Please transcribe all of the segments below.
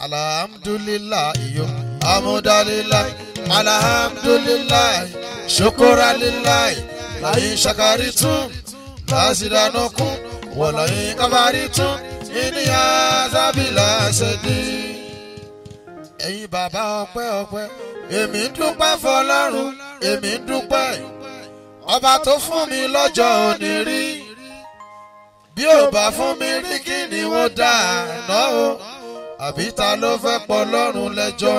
alhamdulilayi yo amudalilayi alhamdulilayi shokoralilayi layin shakaritum lasidanukun wọlọyin kabaritum ìníyà sábìlà ṣẹdí. ẹ̀yin bàbá ọpẹ́ ọpẹ́ èmi ń dúpẹ́ fọlọ́run èmi ń dúpẹ́ ọba tó fún mi lọ́jọ́ òní rí bí ò bá fún mi rí kí ni wọ́n dá àná o àbí ta ló fẹ́ pọ̀ lọ́rùn lẹ́jọ́.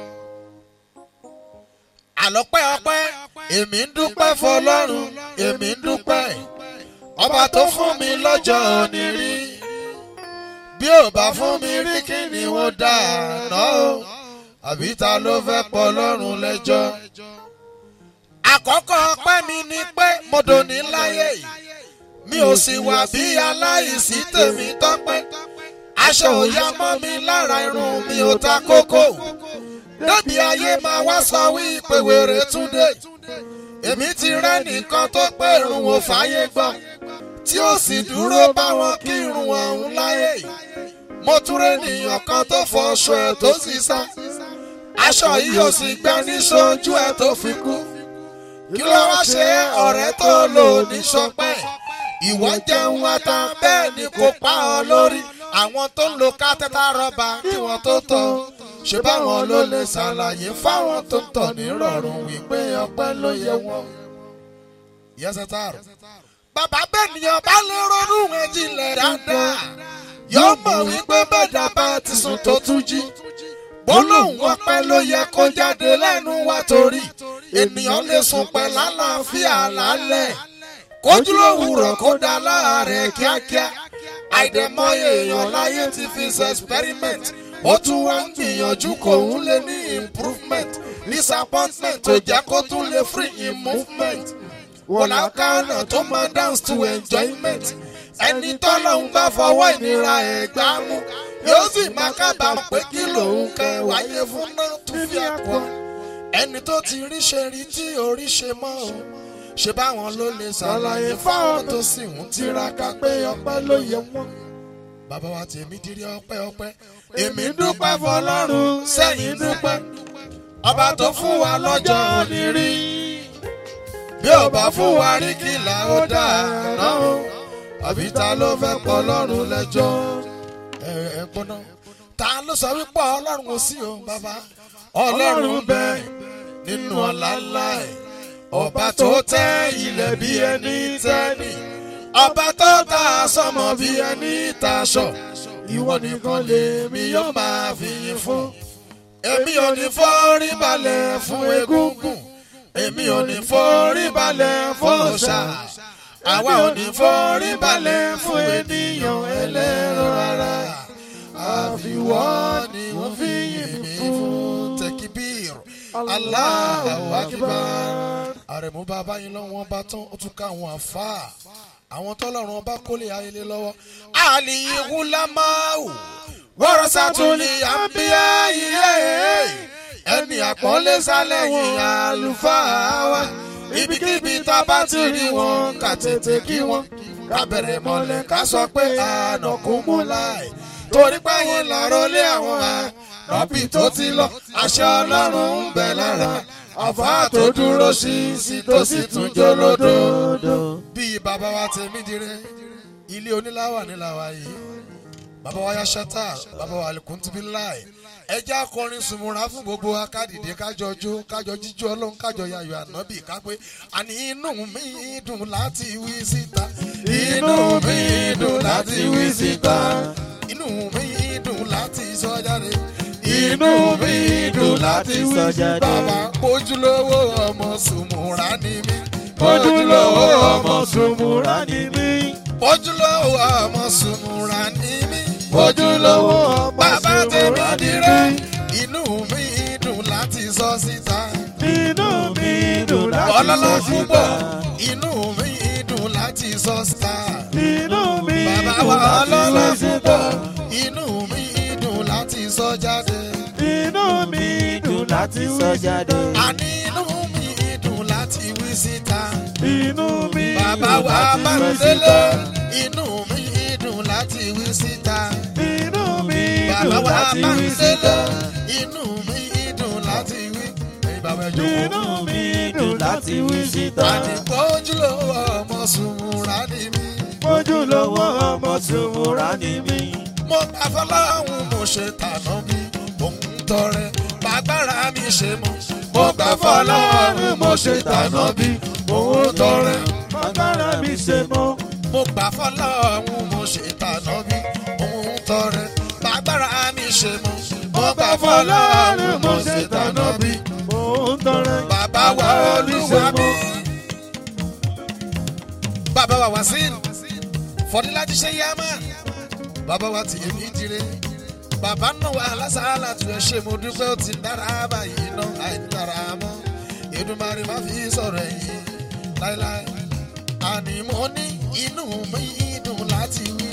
àlọ́pẹ́ ọpẹ́ èmi ń dúpẹ́ fọlọ́run èmi ń dúpẹ́ ọba tó fún mi lọ́jọ́ òní rí bí ò bá fún mi rí kí ni wọ́n dá àná o àbí ta ló fẹ́ pọ̀ lọ́rùn lẹ́jọ́. àkọ́kọ́ ọpẹ́ mi ni pé mo dòní láyé yìí mi ò sì wà bí aláìsí tèmi tọ́pẹ́ aṣọ òya mọ́ mi lára irun mi ò ta kókó débi ayé máa wá sọ wípé wèrè túndé èmi ti rẹ́ nìkan tó pé irun ò fàyè gbọ́ tí ó sì dúró báwọn kí irun ọ̀hún láyé mo tún rẹ́ nìyàn kan tó fọṣọ ẹ̀ tó sì sá aṣọ yìí ò sì gbẹ ní sójú ẹ̀ tó fi kú kí ló wá ṣe ọ̀rẹ́ tó lò ní sọpẹ́ ìwọ jẹun ata bẹ́ẹ̀ ni kò pa ọ lórí àwọn tó ń lo kátẹ́tà rọ́bà kí wọ́n tó tọ́ ṣe báwọn ló lè ṣàlàyé fáwọn tó ń tọ̀ ní rọrùn wípé ọpẹ́ ló yẹ wọn. yẹsẹ tààrọ. bàbá bẹ́ẹ̀ nìyẹn bá lè ronú ẹ̀jìnlẹ̀ dáadáa yóò mọ̀ wípé bẹ́ẹ̀dá bá ti sùn tó tún jí. gbólóhùn ọpẹ́ ló yẹ kó jáde lẹ́nu wa torí ènìyàn lè sùn pẹ́ lálàáfíà lálẹ́ kójúlówùrọ̀ kó dá láàárẹ̀ kíákíá àìdẹ̀mọye èèyàn láyé ti fi ṣe experiment ó tún wá ń gbìyànjú kò ń lè ní improvement disappointment tó jẹ́ kó tún lè free in movement wọ̀lákàánà tó máa dance to enjoyment ẹni tọ́lọ́hún bá fọwọ́ ìnira ẹ̀ gbá mú yóò sì máa kábàámọ̀ pé kí lòun kẹ wáyé fún náà tún fi àpọ̀ ẹni tó ti rí ṣe rí tí orí ṣe mọ́ o ṣe báwọn ló lè ṣàlàyé fáwọn tó sì ń tiraka pé ọpẹ́ ló yẹ wọ́n. bàbá wa tèmi dirí ọpẹ́ ọpẹ́ èmi dúpẹ́ fọ́lọ́run sẹ́yìn dúpẹ́ ọba tó fún wa lọ́jọ́ òní rí bí ò bá fún wa rí kí là ó dà náà o àbí ta ló fẹ́ pọ̀ lọ́rùn lẹ́jọ́ ẹ ẹ gbọ́ná ta ló sọ wípé ọlọ́run ò sí o bàbá ọlọ́run bẹ́ẹ̀ nínú ọ̀la ńlá ẹ̀ ọba tó tẹ́ ilẹ̀ bí ẹni tẹ́ni ọba tó ta sọmọ bí ẹni taṣọ ìwọ nìkan lèmi yóò máa fi yìn fún èmi ò ní forí balẹ̀ fún egúngún èmi ò ní forí balẹ̀ fún ọ̀ṣà àwa ò ní forí balẹ̀ fún ènìyàn ẹlẹ́ran ara àfiwọ́ ni wọ́n fi yìn mí fún tẹkibir Allahu akbar àrẹ̀mú bàbá yín lọ́wọ́ bá tán ó tún ká àwọn àfa àwọn tọ́lọ́run ọba kólé ayẹlẹ lọ́wọ́ àlìyíwú lámáwù wọ́rọ̀ sátúlì àbíyá iye ẹni àpọ́nlé sálẹ̀yìn àlùfáà wa ibikíbi tá a bá ti rí wọn ká tètè kí wọn ká bẹ̀rẹ̀ mọ́lẹ̀ ká sọ pé ànàkún mú láì torí pé yín lọ́rọ́ lé àwọn ànàbì tó ti lọ àṣẹ ọlọ́run ń bẹ lára àfa tó dúró sí sí tó sì tún jó lódòdó. bíi bàbá wa tèmi dire ilé oníláwà níláwà yìí bàbá wa ya ṣẹta bàbá wa alikuntun láì ẹjẹ akọrin sùnmùrà fún gbogbo akádìdé kájọ jó kájọ jíjó ọlọ́run kájọ yayọ ànábì kápé àní inú mi dùn láti wí síta inú mi dùn láti wí síta inú mi dùn láti sọ jáde inú mi dùn láti wí síta bàbá ojúlówó ọmọ sùnmùrà ni mí ojúlówó ọmọ sùnmùrà ni mí ojúlówó ọmọ sùnmùrà ni mí ojúlówó ọmọ bàbá tèmi sùnmùrà ni dire mí inú mi dùn láti sọ síta inú mi dùn láti sọ ọlọ́lá síta púpọ̀ inú mi dùn láti sọ síta inú mi bàbá dùn wa láti ọlọ́lá sọ síta púpọ̀ inú mi dùn láti sọ jáde inú mi dùn láti sọ jáde àní inú mi dùn láti wí síta inú mi bàbá dùn wa láti sọ bámidélé síta inú mi dùn láti wí síta inú mi bàbá dùn dùn àwa láti bá wí ń síta. délé inú mi dùn láti wí. ẹ̀yin bàbá ẹ jókòó. Inú mi dùn láti wí síta. àdìpọ́júlówó ọmọ sùnmùrà ni mí. Ojúlówó ọmọ Sùnmùrà ni mí. mo gbà fọláhùn mo ṣe tànà mi òun tọrẹ bàgbára mi ṣe mọ. mo gbà fọláhùn mo ṣe tànà bí òun tọrẹ. Bàbára mi ṣe mọ́. mo gbà fọláhùn mo ṣe tànà bí òun tọrẹ bàgbára mi ṣe mọ. mo gbà fọláhùn mo ṣe tànà bí Mò ń tọrẹ. bàbá wa olúwa mi. bàbá wa wá sí fọdílájí ṣe yá máa bàbá wa tì mí dire bàbá náà wà lásàálà tó ẹ ṣe mo dúpẹ́ ó ti dára báyìí náà àìdára mọ́ Èdùmàrè má fi sọ̀rọ̀ ẹ̀yìn láéláé àní mo ní inú mi dùn láti wí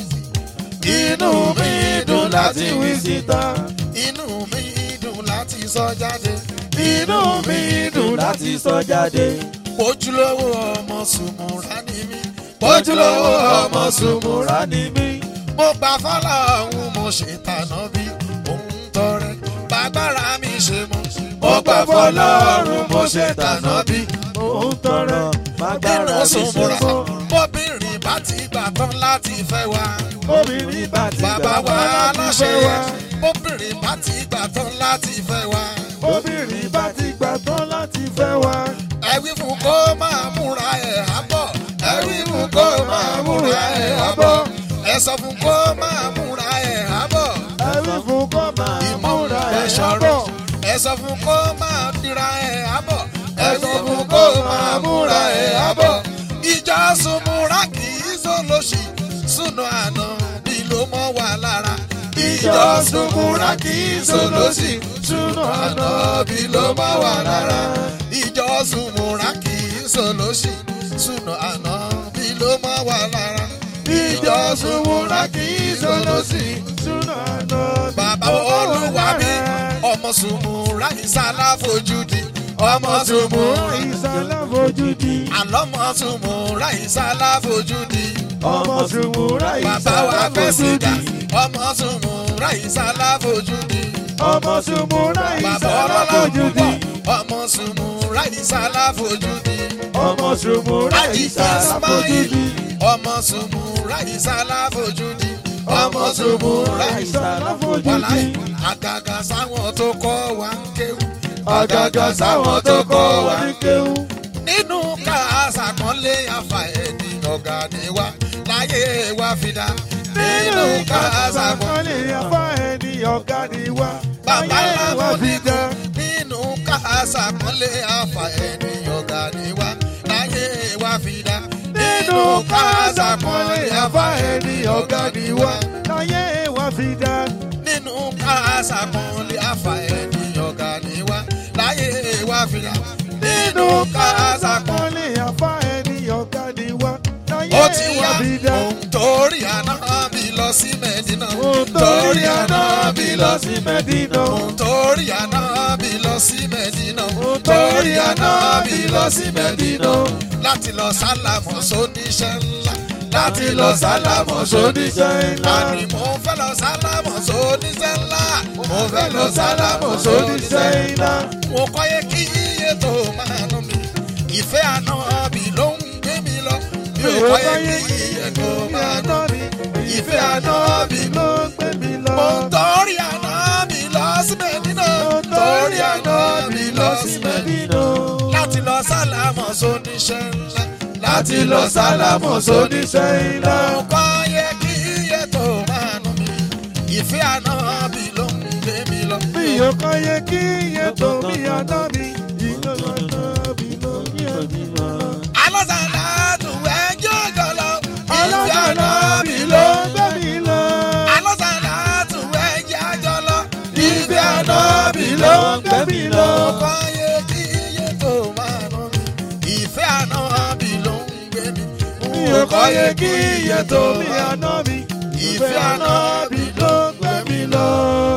Inú mi dùn láti wí síta. inú mi dùn láti sọ jáde Inú mi dùn láti sọ jáde. ojúlówó ọmọ sùnmùrà ni mí ojúlówó ọmọ sùnmùrà Sùnmùrà ni mí. mo gbà fọlá òun mo ṣe tànà bí òun tọrẹ bàgbára mi ṣe mọ. mo gbà fọlá òun mo ṣe tànà bí Mò ń tọrẹ. Bàbára nínú mi ṣe sùnmùrà mọ́. bóbìnrin bá ti gbà tán láti fẹ́ wa. Obìnrin bá ti bàbá gbà wa wá láti aláṣẹ fẹ́ yẹ wá. bóbìnrin bá ti gbà tán láti fẹ́ wa. Obìnrin bá ti gbà tán láti fẹ́ wá. ẹ wí fún kó máa múra ẹ̀ àbọ̀ ẹ wí fún kó máa múra ẹ̀ àbọ̀ ẹ sọ fún kó máa múra ẹ̀ àbọ̀. Ẹ̀rí fún kọ́ máa múra ẹ̀ sọ̀rọ̀ ṣọ́rọ̀. ẹ sọ fún kó máa dira ẹ̀ àbọ̀ ẹ sọ fún kó máa múra ẹ̀ àbọ̀ ìjọ sùnmùrà kì í sọlọ́sì súnà àná bí ló mọ́ wà lára ìjọ sùnmùrà kì í sọlọ́sì súnà àná bí ló mọ́ wà lára ìjọ sùnmùrà kì í sọlọ́sì súnà àná bí ló mọ́ wà lára ìjọ sùnmùrà kì í sọlọ́sì Súnà náà bàbá olúwa mi ọmọ sùnmùrà ìsàlá fojúdi ọmọ sùnmùrà ìsàlá fojú di. àlọ́mọ sùnmùrà ìsàlá fojúdi Ọmọ Sùnmùrà bàbá wa ìsàlá fẹ́ fojú sìgá di. ọmọ sùnmùrà ìsàlá fojúdi Ọmọ Sùnmùrà bàbá ìsàlá ọlọ́lá fojú di. púpọ̀ ọmọ sùnmùrà ìsàlá fojúdi Ọmọ Sùnmùrà àjì ìsàlá fojú ismail di. ọmọ sùnmùrà ìsàlá fojúdi ọmọ sùnmùrà ìsàlá fojú wàláì di. àgàgà sáwọn tó kọ́ wa ń kéwù. Àgàgà sáwọn tó kọ́ wa ní kéwú. nínú ká àṣàkọ́lé àfà ẹni ọ̀gá ni wá láyé wa fi dá. nínú ká àṣàkọ́lé Àṣàkọ́lé afá ẹni ọ̀gá ni wá. bàbá Ayé wa làwọn fi dídá. dá. nínú ká àṣàkọ́lé àfà ẹni ọ̀gá ni wá láyé wa fi dá. Nínú ká àṣàkọ́lé afá ẹni ọ̀gá ni wá. Ayé wa fi dá. nínú ká àṣàkọ́lé àfà ẹni ọ̀gá ni wá láyé wa fi dá. nínú ká àṣàkọ́lé Àṣàkọ́lé afá ẹni ọ̀gá ni wá. ó Ayé ti wa yá fi dá. òun torí àná bí lọ sí mẹ́dínà Òun torí àná bí lọ sí Mẹ́dínà. òun torí àná bí lọ sí mẹ́dínà Òun torí àná bí lọ sí Mẹ́dínà. láti lọ sálàmọ̀ sóníṣẹ́ ńlá láti lọ sálàmọ̀ sóníṣẹ́ sóníṣẹ́ ńlá. àní mo fẹ́ lọ sálàmọ̀ sóníṣẹ́ ńlá mo fẹ́ lọ sálàmọ̀ sóníṣẹ́ sóníṣẹ́ ńlá ńlá. mo kọ́ yẹ kí iye tó máa nù mí ìfẹ́ àná bí ló ń gbé mi lọ mi ò kọ́ yẹ kí iye tó máa nù mí ìfẹ́ àná bí ló ló gbé mi lọ. mo ń torí àná mi lọ sí mẹ́dínà torí àná mi lọ sí mẹ́dínà láti lọ sálámọ̀ sóníṣẹ́ ńlá láti lọ sálámọ̀ sóníṣẹ́ ńlá. ọkọ yẹ kí iye tó máa nù mí ìfẹ́ àná bí ló ń gbé mi lọ. mi ò kọ́ yẹ kí iye tó mi àná mi. ìlú àná mi ló ní òní lọ. alọ́sàlá tún ẹjọ́ jọlọ ìfẹ́ ọlọ́dọ̀ àná náà bí mi ló ló ń gbé mi lọ. alọ́sàlá tún ẹjọ́ jọlọ ìfẹ́ àná bí mi ló ló ń gbé mi lọ. ọkọ yẹ kí iye tó máa nù mí ìfẹ́ àná bí ló ń gbé mi. mi ò kọ́ yẹ kí iye tó mi àná mi. ìfẹ́ àná mi ló gbé mi lọ.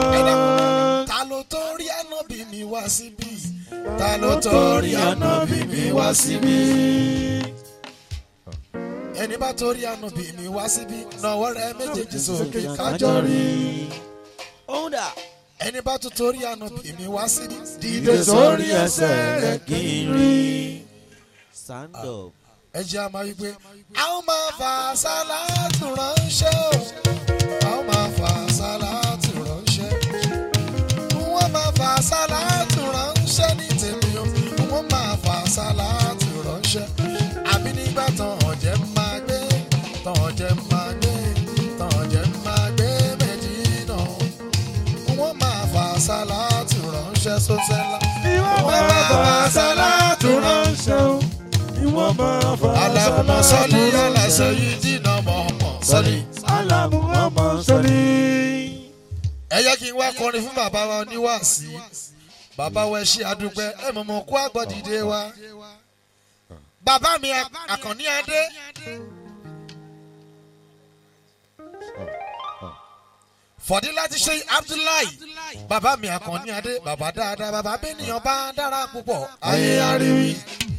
ta ló torí ànábì mi wá síbí ta ló torí ànábì mi wá síbí ẹni bá torí ànábì mi wá síbí náwó rẹ méjèèjì sókè kájọ rí ohun Sounda. ẹni bá tún torí ànábì mi wá síbi. dìde sórí ẹsẹ̀ rẹ̀ kí n rí. Stand up. ẹ jẹ́ àmọ́ wípé a ó máa fà sálátù ránṣẹ́ o a ó máa fà sálátù ránṣẹ́ wọ́n máa fà sálátù ránṣẹ́ ní tèmi o wọ́n máa fà sálátù ránṣẹ́ àbí nígbà tán ọ̀jẹ̀ máa gbé tán ọ̀jẹ̀ máa gbé tán ọ̀jẹ̀ máa gbé Mẹ́dínà wọ́n máa fà sálátù ránṣẹ́ sọ́sẹ́lá ìwọ́n máa fà sálátù ránṣẹ́ o. ìwọ́n máa fà alámọ̀ sọ́lí sálátù aláṣẹ ránṣẹ́. yìí dínà mọ̀ ọmọ sọ́lí. Alamu ọmọ sọ́lí. ẹ jẹ́ kí n wá kọrin fún bàbá wa oníwàásí bàbá wa ẹ ṣé àdúpẹ́ ẹ mọ̀ mọ̀ kó àgbọ̀dìde wa bàbá mi àkànní adé fọ̀dí láti ṣe abdullahi bàbá mi àkànní adé bàbá dáadáa bàbá bẹ́nìyàn bá dára púpọ̀ ayé ariwi.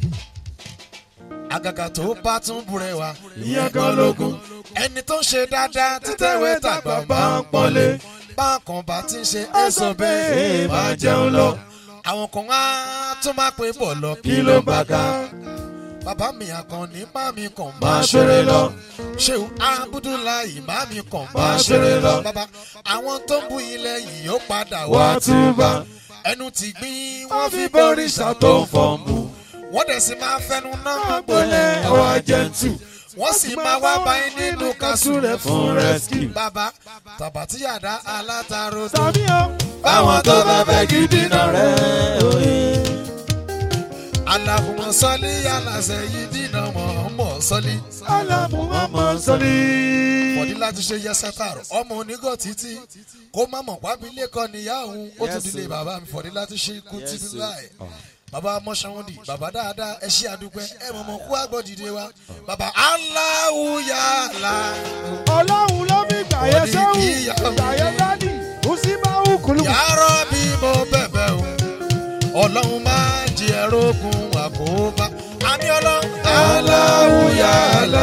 àgàgà tó bá tún búrẹ́ wa ìyẹn kan lógún. ẹni tó ń ṣe dáadáa títẹ̀wé tàgbà bá ń pọ́nlé. bákan bá ti ń ṣe èso bẹ́ẹ̀ máa jẹun lọ. àwọn kan á tún máa pè bọ̀ lọ kí ló bá ká. bàbá mi àkànní má mi kàn máa ṣeré lọ. ṣéun abudulayi má mi kàn Máa ṣeré lọ. bàbá àwọn tó ń bu ilẹ̀ yìí ó padà wá wá túbà. ẹnu ti gbìn wọ́n wọ́n fi fi bọ́rìṣà tó ń fọ́nbù. wọ́n dẹ̀ sì máa fẹnu náà gbolẹ̀ ọwọ́ jẹ́ntù. wọ́n sì máa wá báyìí nínú kásù rẹ̀ fún rescue. bàbá tàbátìyàdá alátàrò tó tàbí o. báwọn tó bá fẹ́ gidi náà rẹ̀ òye. aláhùnmọ̀ sọ́lí aláṣẹ yìí dínà mọ̀ọ́mọ̀ sọ́lí. Alamu ọmọ sọ́lí. fọ̀dí láti ṣe yẹsẹ̀tàrọ̀ ọmọ onígọ̀ títí kó má mọ̀ pábí lẹ́kọ̀ọ́ níyà òun ó tún Yes, dilé sir. bàbá mi fọ̀dí láti ṣe ikú Yes, títí sir. láì. bàbá mọ́ṣáwọ́ndì bàbá dáadáa ẹ ṣé àdúpẹ́ ẹ mọ̀ mọ̀ kú àgbọ̀ dìde wa bàbá aláwùyàlá ọlọ́run ló fi gbàyẹ Òní sẹ́wù kí ìyá mi. gbàyẹ dádì mùsíbáwù kùlù. yàrá bí mo bẹ̀bẹ̀ o ọlọ́run máa jẹ ẹrógun àkóbá àmì ọlọ́run aláwùyálà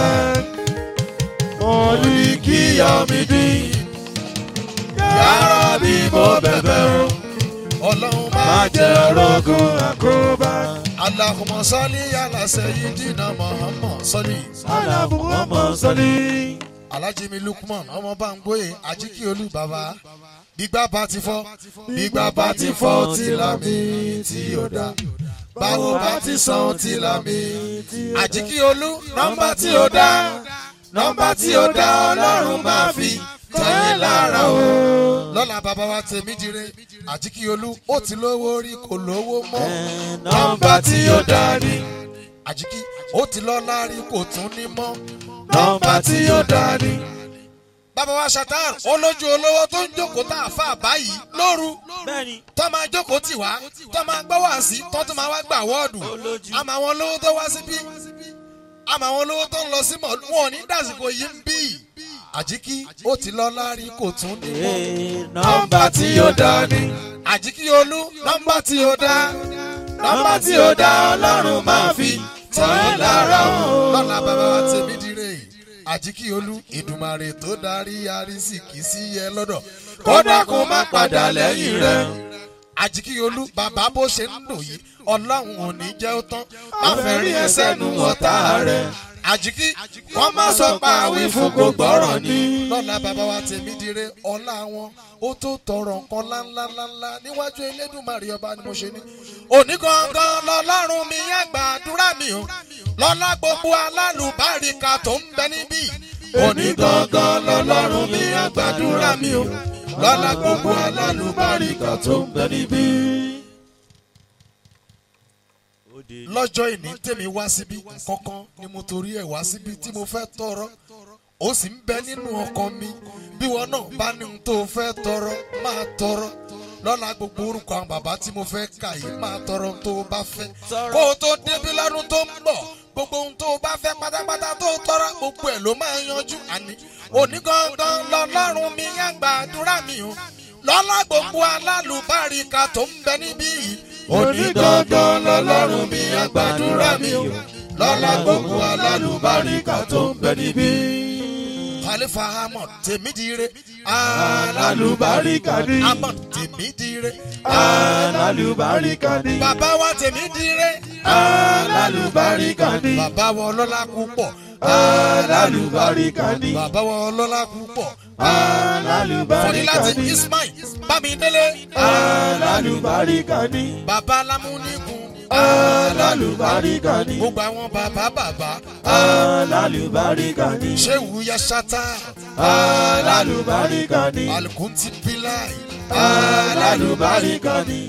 mọ̀lìkìyàmídì yàrá bí mo bẹ̀bẹ̀ o ọlọ́run má máa jẹ jẹ́ ẹrógun rọ́gùn àkóbá. Allahumma salli ala sayyidina Muhammad salli. alábù ọmọ sọ́lí. Alhaji mi Lukman ọmọ Bámgbóyè Ajíkíolú bàbá. Gbígbá bá ti fọ́, gbígbá bá ti fọ́ tí lámì tí ó dá. Báwo bá ti san tí lámì. Ajíkíolú nọ́mbà tí ó dá. Nọ́mbà tí ó dá Ọlọ́run máa fi tẹ̀yìn lára o. Lọ́la bàbá wa tèmi dire. Ajíkíolú ó ti lówó rí kò lówó mọ́. nọ́mbà tí ó dá ní. Àjíkí ó ti lọ́lá rí kò tún ní mọ́. nọ́mbà tí ó dá ní. bàbá wa ṣàtàn olójú olówó tó ń jókòó tá a fà báyìí lóru Bẹ́ẹ̀ni. tó máa jókòó tì wá tó máa gbọ́ wá sí tó tún máa wá gbà wọ́ọ̀dù Olójú. àmọ́ àwọn olówó tó wá síbí àmọ́ àwọn olówó tó ń lọ sí mọ̀ wọn ò ní dàsìkò yìí ń bí àjíkí ó ti lọ lárí kò tún ní mọ́ nọ́mbà tí ó dá ní. àjíkí olú nọ́mbà tí ó dá nọ́mbà tí ó dá ọlọ́run máa fi tẹ̀yìn lára o. lọ́la bàbá wa tèmi dire àjíkí olú ìdùmarè tó darí arísìkí sí yẹ lọ́dọ̀ kódà kó má padà lẹ́yìn rẹ̀. àjíkíolú bàbá bó ṣe ń lò yìí ọlọ́run ò ní jẹ́ ó tán má fẹ́ rí ẹsẹ̀ nu ọ̀tá rẹ̀. àjíkí wọ́n má sọ pa àwí fún kò gbọ́rọ̀ ní. lọ́la bàbá wa tèmi dire ọlá wọn ó tó tọrọ nǹkan ńláńláńlá níwájú elédùnmarè ọba ni mo ṣe ní. òní gangan lọ́lọ́run mi yá gbàdúrà mi o lọ́lá gbogbo alálùbáríkà tó ń bẹ níbí. òní gangan lọ́lọ́run mi á gbàdúrà mi o lọ́lá gbogbo alálùbáríkà tó ń bẹ níbí. lọ́jọ́ ìní tèmi wá síbí kankan ni mo torí ẹ̀ wá síbí tí mo fẹ́ tọrọ ó sì ń bẹ nínú ọkàn mi bí wọn náà bá ní ohun tó o fẹ́ tọrọ máa tọrọ lọ́la gbogbo orúkọ àwọn bàbá tí mo fẹ́ kà yìí máa tọrọ ohun tó o bá fẹ́ Tọrọ. kó o tó débi lọ́dún tó ń bọ̀ gbogbo ohun tó o bá fẹ́ pátápátá tó o tọrọ gbogbo ẹ̀ ló máa yanjú àní òní gangan lọ́lọ́run mi yá gbàdúrà mi o lọ́la gbogbo alálùbáríkà tó ń bẹ níbí yìí òní gangan lọ́lọ́run mi á gbàdúrà mi o lọ́lá gbogbo alálùbáríkà tó ń bẹ níbí. Khalifa Ahmad Tèmídìire. alálùbáríkà ni Ahmad Tèmídìire. alálùbáríkà ni Bàbá wa Tèmídìire. alálùbáríkà ni Bàbá wa ọlọ́lá púpọ̀. alálùbáríkà ni Bàbá wa ọlọ́lá púpọ̀. alálùbáríkà Fọdílàtì ni Ismail Bámidélé. alálùbáríkà ni Bàbá Lámúníkun. alálùbáríkà ni Gbogbo àwọn bàbá bàbá. alálùbáríkà ni Ṣéwù Yasata. alálùbáríkà ni Alukunti Bilai. alálùbáríkà ni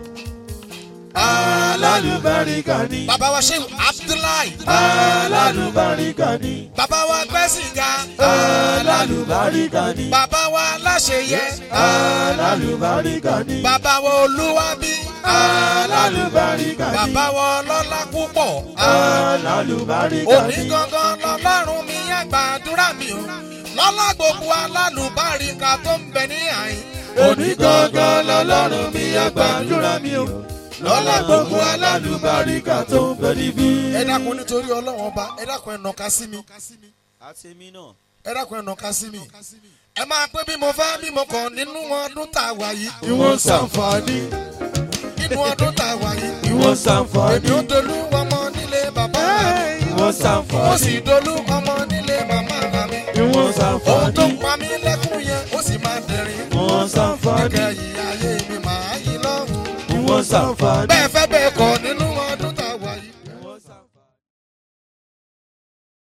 alálùbáríkà ni Bàbá wa Ṣéwù Abdullahi. alálùbáríkà ni Bàbá wa Gbẹ́sìnga. alálùbáríkà ni Bàbá wa Láṣeyẹ. alálùbáríkà ni Bàbá wa Olúwabí. alálùbáríkà ni Bàbá wa ọlọ́lá púpọ̀. alálùbáríkà Òní ni gangan lọ́lọ́run mi yá gbàdúrà mi o. Lọ́lá gbogbo alálùbáríkà tó ń bẹ ní àyín. òní gangan lọ́lọ́run mi àgbàdúrà mi o lọ́lá gbogbo alálùbáríkà tó ń bẹ níbí. Ẹ dákun nítorí ọlọ́run ọba, ẹ dákun ẹ nàka sí mi. àti èmi náà. Ẹ dákun ẹ nàka sí mi. Ẹ máa pé bí mo fẹ́ bí mo kàn nínú ọdún tá a wà yìí. ìwọ̀n ṣàǹfààní Nínú ọdún tá a wà yìí. ìwọ̀n Èmi ṣàǹfààní ó dolú ọmọ nílé bàbá mi. ìwọ̀n Mo ṣàǹfààní sì dolú ọmọ nílé màmá mi. ìwọ̀n Ohun tó ṣàǹfààní ń pa mí lẹ́kùn yẹn, ó sì máa dẹ̀rín. ìwọ̀n ṣàǹfààní Ìkẹyìn ayé mi màá yí lọ́rùn. ìwọ̀n ṣàǹfààní Bẹ́ẹ̀